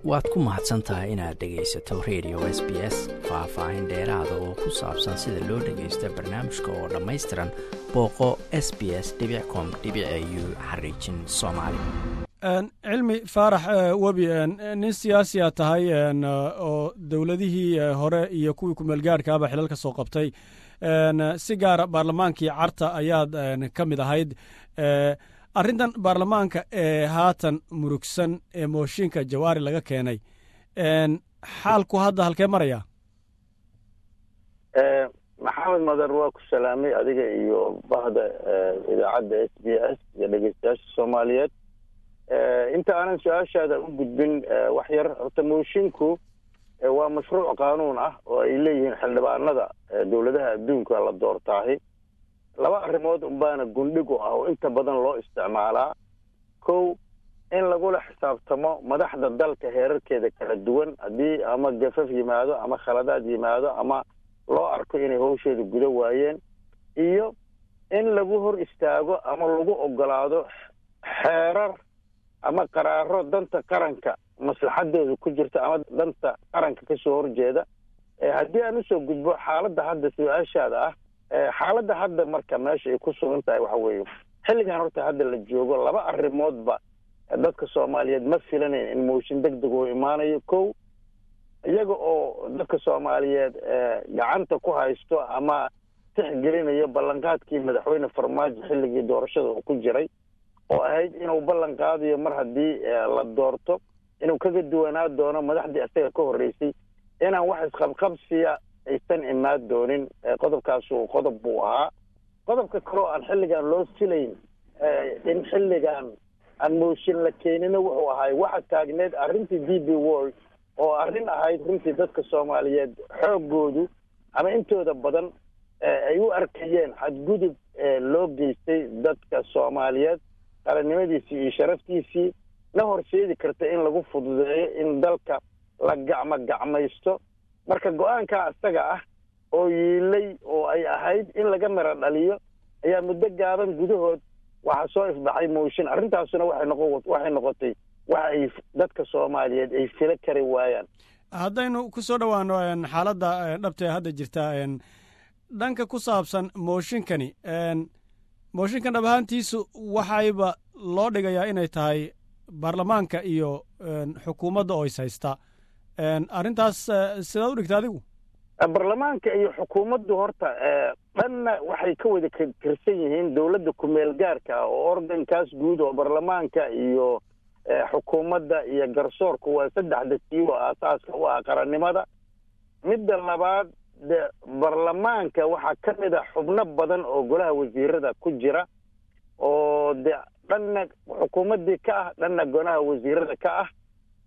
waad ku mahadsan tahay inaad dhegaysato radio s b s faah-faahin dheeraada oo ku saabsan sida loo dhagaysto barnaamijka oo dhammaystiran booqo s b s com u xariijin soomaali cilmi faarax webi nin siyaasiya tahay oo dowladihii hore iyo kuwii kumeelgaarhkaaba xilal ka soo qabtay si gaara baarlamaankii carta ayaad ka mid ahayd arrintan baarlamaanka ee haatan murugsan ee mooshinka jawaari laga keenay xaalku hadda halkee maraya maxamed madar waa ku salaamay adiga iyo bahda idaacadda s b s iyo dhegeystayaasha soomaaliyeed inta aanan su-aashaada u gudbin wax yar horta moshinku waa mashruuc qaanuun ah oo ay leeyihiin xildhibaanada dowladaha adduunka la doortaahi laba arrimood unbaana gundhig u ah oo inta badan loo isticmaalaa kow in lagula xisaabtamo madaxda dalka heerarkeeda kala duwan haddii ama gafaf yimaado ama khaladaad yimaado ama loo arko inay hawsheeda guda waayeen iyo in lagu hor istaago ama lagu ogolaado xeerar ama qaraaro danta qaranka maslaxadooda ku jirta ama danta qaranka kasoo horjeeda haddii aan usoo gudbo xaaladda hadda su-aashaada ah xaaladda hadda marka meesha ay ku sugan tahay waxa weeye xilligan horta hadda la joogo laba arrimoodba dadka soomaaliyeed ma filanayn in mooshin deg deg oo imaanayo kow iyaga oo dadka soomaaliyeed gacanta ku haysto ama tixgelinayo ballanqaadkii madaxweyne farmaajo xilligii doorashada uu ku jiray oo ahayd inuu ballan qaadayo mar haddii la doorto inuu kaga duwanaa doono madaxdii isaga ka horreysay inaan wax isqabqabsiya aysan imaan doonin qodobkaasu qodob buu ahaa qodobka kaleo aan xilligan loo filayn in xilligan aan mooshin la keenina wuxuu ahay waxa taagneed arrintii d b world oo arrin ahayd runtii dadka soomaaliyeed xooggoodu ama intooda badan ay u arkayeen xadgudub loo geystay dadka soomaaliyeed qarannimadiisii iyo sharaftiisii na horseedi karta in lagu fududeeyo in dalka la gacmo gacmaysto marka go-aankaa isaga ah oo yiilay oo ay ahayd in laga miro dhaliyo ayaa muddo gaaban gudahood waxaa soo ifbaxay mooshin arrintaasuna waxay noqo waxay noqotay waxa ay dadka soomaaliyeed ay filo kari waayaan haddaynu ku soo dhowaano xaaladda dhabta ee hadda jirta dhanka ku saabsan mooshinkani mooshinkan dhab ahaantiisu waxayba loo dhigayaa inay tahay baarlamaanka iyo xukuumadda oo is haysta arrintaas sidaad u dhigta adigu baarlamaanka iyo xukuumaddu horta dhanna waxay ka wada kirsan yihiin dowladda kumeel gaarka ah oo organkaas guud oo baarlamaanka iyo xukuumadda iyo garsoorka waa saddexda tiibo aasaaska u ah qarannimada midda labaad de baarlamaanka waxaa ka mid a xubno badan oo golaha wasiirada ku jira oo de dhanna xukuumaddii ka ah dhanna golaha wasiirada ka ah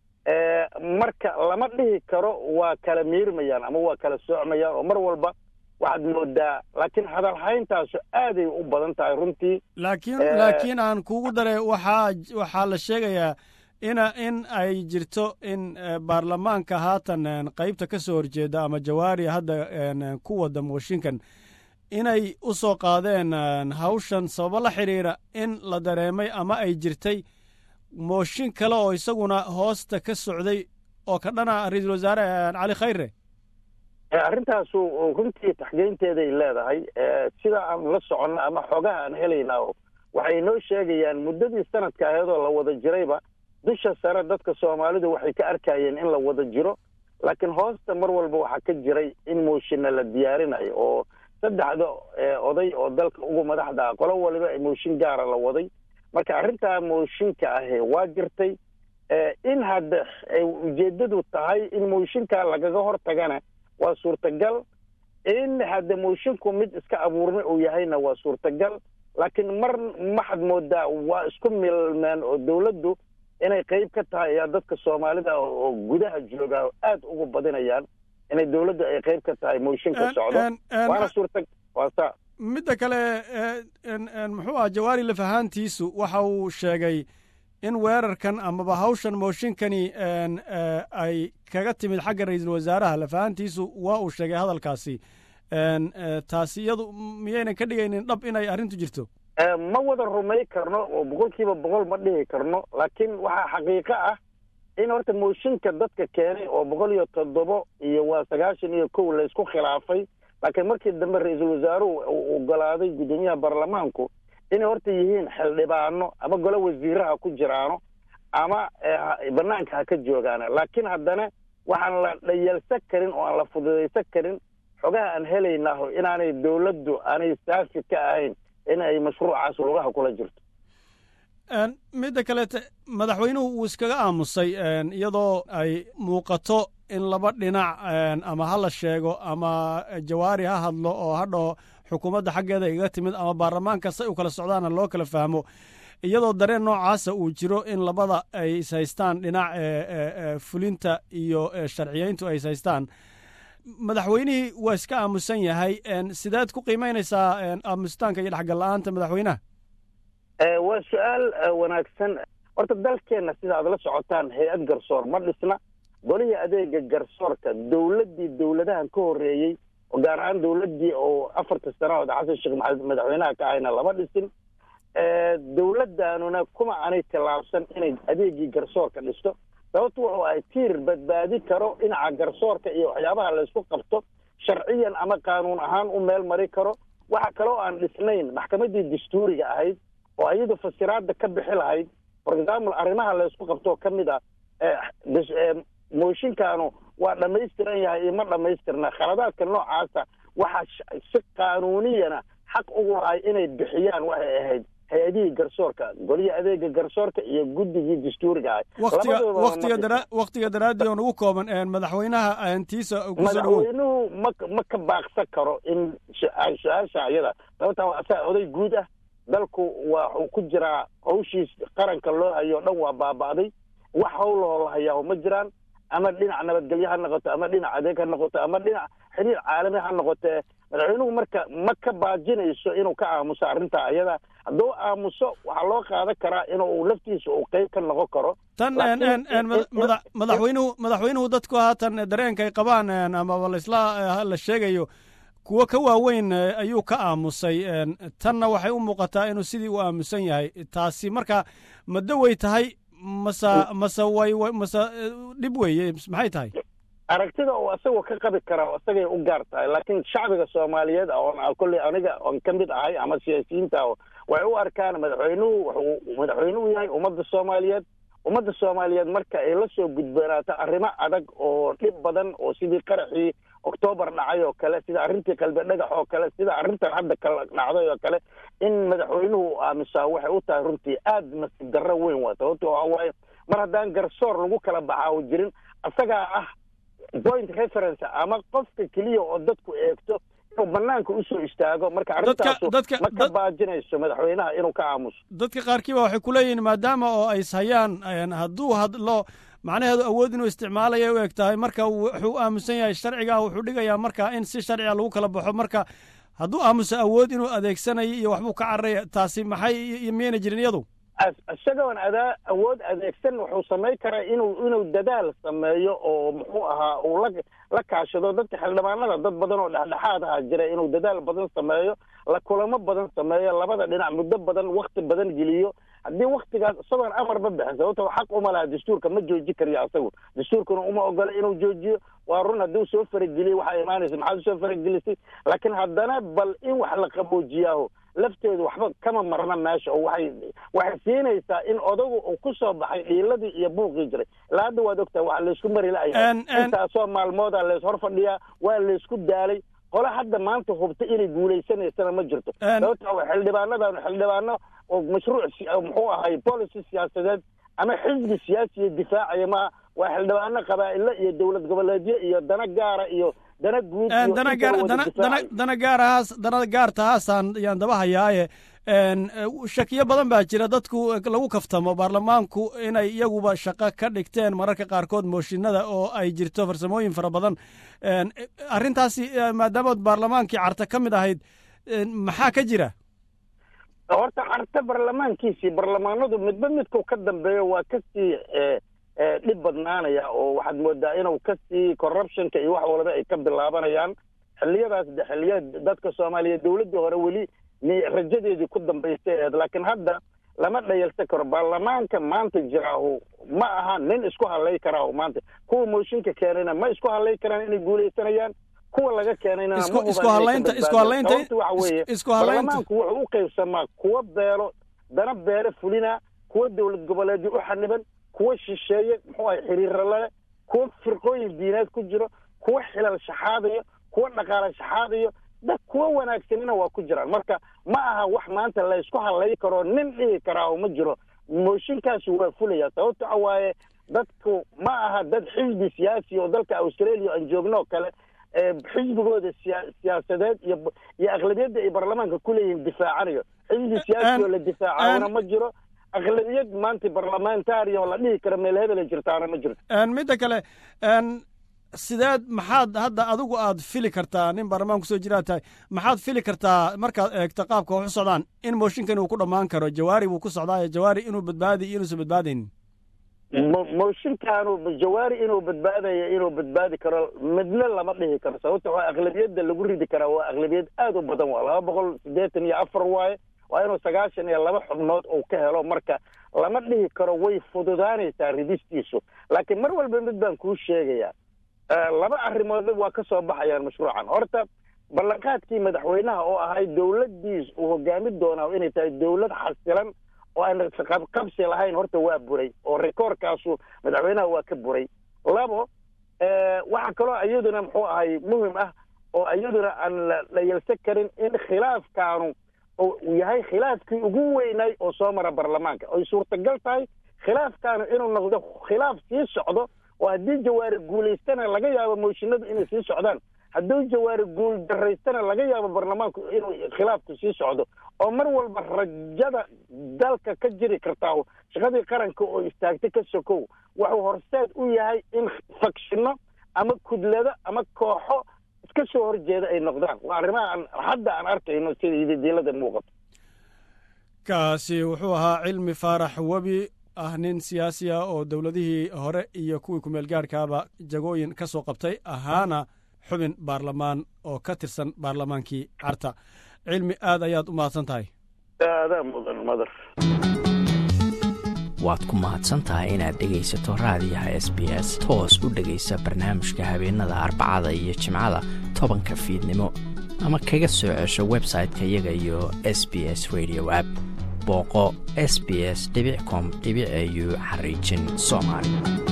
marka lama dhihi karo waa kala miirmayaan ama waa kala soocmayaan oo mar walba waxaad moodaa laakiin hadalhayntaasu aaday u badan tahay runtii laakiin laakiin aan kugu dare waxaa waxaa la sheegayaa ina in ay jirto in baarlamaanka haatan qaybta ka soo horjeeda ama jawaari hadda ku wada mooshinkan inay u soo qaadeen hawshan sababo la xidhiira in la dareemay ama ay jirtay mooshin kale oo isaguna hoosta ka socday oo ka dhana ra-iisul wasaare cali khayre arrintaasu runtii taxgeynteeday leedahay sida aan la soconno ama xoogaha aan helaynaa waxay noo sheegayaan muddadii sanadka aheedoo la wada jirayba dusha sare dadka soomaalidu waxay ka arkayeen in la wada jiro laakiin hoosta mar walba waxaa ka jiray in mooshinna la diyaarinayo oo saddexda oday oo dalka ugu madaxda ah qolo waliba mooshin gaara la waday marka arrintaa mooshinka ahe waa jirtay in hadda ay ujeeddadu tahay in mooshinkaa lagaga hor tagana waa suurtagal in hadda moshinku mid iska abuurmay uu yahayna waa suurtagal laakiin mar maxad moodaa waa isku milmeen oo dowladdu inay qayb ka tahay ayaa dadka soomaalida oo gudaha jooga aad ugu badinayaan inay dowladdu ay qayb ka tahay mooshinka socdo waana suurta waasa midda kale muxuu ah jawaari laf ahaantiisu waxa uu sheegay in weerarkan amaba hawshan mooshinkani ay kaga timid xagga ra-iisul wasaaraha laf ahaantiisu waa uu sheegay hadalkaasi taasi iyadu miyaynan ka dhigaynin dhab inay arrintu jirto ma wada rumay karno oo boqol kiiba boqol ma dhihi karno laakiin waxaa xaqiiqo ah in horta mooshinka dadka keenay oo boqol iyo toddobo iyo waa sagaashan iyo kow laysku khilaafay laakiin markii dambe ra-iisul wasaaruhu uu ogolaaday guddoomiyaha baarlamaanku inay horta yihiin xildhibaano ama golo wasiiraha ku jiraano ama banaanka ha ka joogaana laakiin haddana waxaan la dhayalsan karin oo aan la fududaysan karin xogaha aan helaynaho inaanay dawladdu aanay saafi ka ahayn in ay mashruucaas lugaha kula jirto midda kaleete madaxweynuhu wuu iskaga aamusay iyadoo ay muuqato in laba dhinac ama ha la sheego ama jawaari ha hadlo oo ha dhaho xukuumadda xaggeeda igaga timid ama baarlamaanka say u kala socdaana loo kala fahmo iyadoo dareen noocaasa uu jiro in labada ay is haystaan dhinac fulinta iyo sharciyeyntu ay is haystaan madaxweynihii waa iska aamusan yahay sideed ku qiimaynaysaa aamusitaanka iyo dhexgal la-aanta madaxweynaha waa su-aal wanaagsan horta dalkeenna sida aad la socotaan hay-ad garsoor ma dhisna golihii adeega garsoorka dowladdii dowladahan ka horreeyey oo gaar ahaan dowladdii oo afarta sanahood xasan sheekh maxamed madaxweynaha ka ahayna lama dhisin dowladdaanuna kuma aanay tillaabsan inay adeegii garsoorka dhisto sababtu wuxuu ahay tiir badbaadi karo dhinaca garsoorka iyo waxyaabaha laysku qabto sharciyan ama qaanuun ahaan u meel mari karo waxa kaloo aan dhisnayn maxkamaddii dastuuriga ahayd oo iyadu fasiraadda ka bixi lahayd for example arrimaha laysku qabtoo ka mid ah mooshinkaanu waa dhammaystiran yahay iyo ma dhammaystirna khaladaadka noocaasa waxaa si qaanuuniyana xaq ugu lahay inay bixiyaan waxay ahayd hay-adihii garsoorka golihii adeega garsoorka iyo guddigii dastuuriga ahay waktiga daraaddii oon ugu kooban madaxweynaha tiisa madaxweynuhu ma ma ka baaqsan karo in su-aasha ayada sababtaa waa asaa oday guud ah dalku waxuu ku jiraa hawshiis qaranka loo hayo o dhan waa baaba'day wax hawlahoo la hayaa ma jiraan ama dhinac nabadgelyo ha noqoto ama dhinac adeeg ha noqoto ama dhinac xiriir caalami ha noqotee madaxweynuhu marka ma ka baajinayso inuu ka aamuso arrintaa ayada hadduu aamuso waxaa loo qaadan karaa inuu laftiisa uu qeyb ka noqon karo tan madaxweynuhu madaxweynuhu dadku haatan dareenka ay qabaan amaba laisla la sheegayo kuwo ka waaweyn ayuu ka aamusay tanna waxay u muuqataa inuu sidii u aamusan yahay taasi marka maddo wey tahay mase mase way mase dhib weeye maxay tahay aragtida uu asagoo ka qabi karaa isagay u gaar tahay laakiin shacbiga soomaaliyeed oon kolley aniga oon ka mid ahay ama siyaasiyiinta waxay u arkaan madaxweynuhu wuxuu madaxweynuhu yahay ummadda soomaaliyeed ummadda soomaaliyeed marka ay la soo gudboonaato arrimo adag oo dhib badan oo sidii qaraxii oktoobar dhacay oo kale sida arrintii qalbe dhagax oo kale sida arrintan hadda kala dhacday oo kale in madaxweynuhu aamusaa waxay u tahay runtii aad nasiib darro weyn waa sababto waxa waaye mar haddaan garsoor lagu kala baxaa jirin isagaa ah point reference ama qofka keliya oo dadku eegto inuu banaanka usoo istaago marka arrintaasu ma ka baajinayso madaxweynaha inuu ka aamuso dadka qaarkiiba waxay ku leeyihiin maadaama oo ay ishayaan hadduu hadlo macnaheedu awood inuu isticmaalaya u eg tahay marka wuxuu aamusan yahay sharciga wuxuu dhigayaa marka in si sharciga lagu kala baxo marka hadduu aamuso awood inuu adeegsanayo iyo waxbuu ka cararaya taasi maxay miyayna jirin iyadu isagoon adaa awood adeegsan wuxuu samayn karaa inuu inuu dadaal sameeyo oo muxuu ahaa uu la la kaashado dadka xildhibaanada dad badan oo dhexdhexaad aha jira inuu dadaal badan sameeyo la kulamo badan sameeyo labada dhinac muddo badan wakti badan geliyo haddii waktigaas isagoon amarba bixin sababto xaq uma laha dastuurka ma jooji kariyo asagu dastuurkuna uma ogola inuu joojiyo waa run hadduu soo farageliye waxaa imaanaysa maxaad usoo faragelisay laakiin haddana bal in wax la qaboojiyaaho lafteedu waxba kama marna meesha oo waxay waxay siinaysaa in odagu uu ku soo baxay dhiiladii iyo buuqii jiray ilaa hadda waad ogtahay waxa laysku mari la'aya intaasoo maalmooda lays hor fadhiyaa waa laysku daalay qole hadda maanta hubta inay guulaysanaysana ma jirto sababta wa xildhibaanadan xildhibaano oo mashruuc muxuu ahay policy siyaasadeed ama xisbi siyaasiya difaacaya ma waa xildhibaano qabaa'ilo iyo dowlad goboleedyo iyo dana gaara iyo dana guud dana gaarahaas dana gaartahaasaan yaan daba hayaaye shakiyo badan baa jira dadku lagu kaftamo baarlamaanku inay iyaguba shaqo ka dhigteen mararka qaarkood mooshinada oo ay jirto farsamooyin fara badan arrintaasi maadaamood baarlamaankii carta ka mid ahayd maxaa ka jira horta carta baarlamaankiisii baarlamaanadu midba midku ka dambeeyo waa kasii dhib badnaanaya oo waxaad moodaa inuu kasii corruptionka iyo wax walba ay ka bilaabanayaan xilliyadaas de xilliya dadka soomaaliyeed dowladdii hore weli rajadeedii ku dambaystay eed laakiin hadda lama dhayalsan karo baarlamaanka maanta jiraahu ma aha nin isku hadlay karaa oo maanta kuwa mooshinka keenayna ma isku hadlay karaan inay guulaysanayaan kuwa laga keenayna isku hadlaynta isku hadlaynta waxa weeye isku hadlaynta baarlamaanku wuxuu u qaybsamaa kuwa beelo dana beele fulina kuwa dowlad goboleedyo u xaniban kuwa shisheeye muxuu ahay xiriirra leh kuwa firqooyin diineed ku jiro kuwa xilal shaxaadayo kuwa dhaqaale shaxaadayo dad kuwa wanaagsanina waa ku jiraan marka ma aha wax maanta la isku hadlay karo nin dhihi karaa oo ma jiro mooshinkaasi waa fulaya sababto a waaye dadku ma aha dad xisbi siyaasi oo dalka australia aan joogno oo kale xisbigooda siya siyaasadeed iyo iyo aqlabiyadda ay baarlamaanka ku leeyihiin difaacanayo xisbi siyaasi oo la difaacana ma jiro aqlabiyad maanta barlamantarian oo la dhihi karo meel hebela jirtaana ma jirto midda kale sideed maxaad hadda adigu aad fili kartaa nin baarlamaan kusoo jiraa tahay maxaad fili kartaa markaad eegto qaabka wax u socdaan in mooshinkan uu ku dhammaan karo jawaari buu ku socdaayo jawaari inuu badbaadiyo inuusan badbaadaynin mooshinkaanu jawaari inuu badbaadayo inuu badbaadi karo midna lama dhihi karo sababta waa aqlabiyadda lagu ridi karaa waa aqlabiyad aad u badan waa laba boqol siddeetan iyo afar waaye waa inuu sagaashan iyo laba xubnood uu ka helo marka lama dhihi karo way fududaanaysaa ridistiisu laakiin mar walba mid baan kuu sheegayaa laba arrimoodba waa ka soo baxayaan mashruucan horta ballanqaadkii madaxweynaha oo ahay dowladdiis uu hogaami doonaa inay tahay dowlad xasilan oo aan qabsi lahayn horta waa buray oo rekoorkaasu madaxweynaha waa ka buray labo waxaa kaloo iyaduna muxuu ahay muhim ah oo iyaduna aan la yelsan karin in khilaafkaanu uu yahay khilaafkii ugu weynay oo soo mara baarlamaanka oy suurtagal tahay khilaafkaanu inuu noqdo khilaaf sii socdo oo haddii jawaari guulaystana laga yaabo mooshinadu inay sii socdaan hadduu jawaari guul daraystana laga yaabo baarlamaanku inuu khilaafku sii socdo oo mar walba rajada dalka ka jiri kartaa shaqadii qaranka oo istaagtay ka sokow wuxuu horseed u yahay in fakshino ama kudlado ama kooxo iska soo horjeeda ay noqdaan waa arrimaha aan hadda aan arkayno sida ididiilada muuqato kaasi wuxuu ahaa cilmi faarax webi ah nin siyaasi ah oo dowladihii hore iyo kuwii kumeel gaarhkaaba jagooyin ka soo qabtay ahaana xubin baarlamaan oo ka tirsan baarlamaankii carta cilmi aad ayaad u mahadsan tahay aadaa mudan madar waad ku mahadsan tahay inaad dhegaysato raadiyaha s b s toos u dhegaysa barnaamijka habeenada arbacada iyo jimcada tobanka fiidnimo ama kaga soo cesho website-ka iyaga iyo s b s radio app booqo s b s com au xariijin soomaali